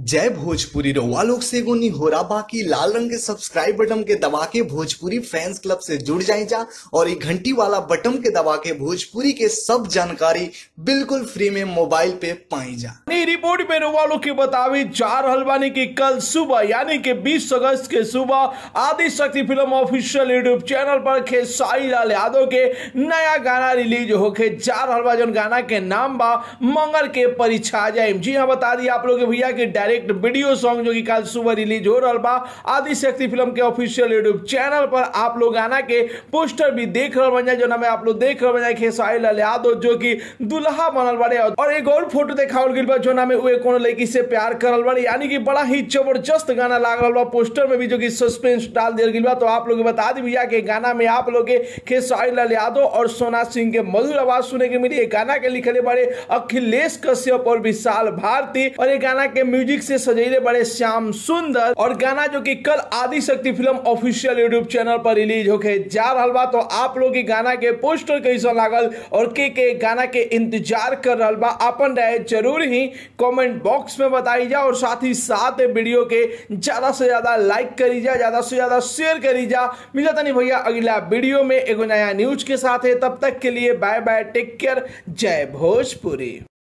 जय भोजपुरी रउआ लोग से एगो निहोरा बाकी लाल रंग के सब्सक्राइब बटन के दबा के भोजपुरी फैंस क्लब से जुड़ जाए जा और ये घंटी वाला बटन के दबा के भोजपुरी के सब जानकारी बिल्कुल फ्री में मोबाइल पे पाई जा नई रिपोर्ट में वालों की बतावी चार हलवानी की कल सुबह यानी कि 20 अगस्त के सुबह Aadi Shakti film official YouTube channel पर खेसारी लाल यादव के नया गाना रिलीज होके चार हलवा जन गाना के नाम बा मंगल के परीक्षा जाए जी हाँ बता दी आप लोग के भैया के डायरेक्ट वीडियो सॉन्ग जो कि कल सुबह रिलीज हो रहा बा आदि शक्ति फिल्म के ऑफिशियल यूट्यूब चैनल पर आप लोग गाना के पोस्टर भी देख रहे बन जाए जो ना में आप लोग देख रहे बन जाए खेसारी लाल यादव जो कि दुल्हा बनल बाड़े और एक और फोटो देखावल गइल बा जो ना में उहे कोनो लड़की से प्यार करल बाड़े यानी कि बड़ा ही जबरदस्त गाना लाग रहल बा पोस्टर में भी जो कि सस्पेंस डाल दिया गइल बा तो आप लोग के बता दी भैया के गाना में आप लोग के खेसारी लाल यादव और सोना सिंह के मधुर आवाज सुने के मिली ये गाना के लिखले बड़े अखिलेश कश्यप और विशाल भारती और ये गाना के म्यूजिक से सजेले बड़े श्याम सुंदर और गाना जो कि कल Aadi Shakti film official YouTube channel पर रिलीज होके जा रहा बा तो आप लोग की गाना के पोस्टर कैसा लागल और के के गाना के इंतजार कर रहा बा अपन राय जरूर ही कमेंट बॉक्स में बताई जा और साथ ही साथ वीडियो के ज्यादा से ज्यादा लाइक करी जा ज्यादा से ज्यादा शेयर करी जा मिला तनी भैया अगला वीडियो में एगो नया न्यूज के साथ है तब तक के लिए बाय बाय टेक केयर जय भोजपुरी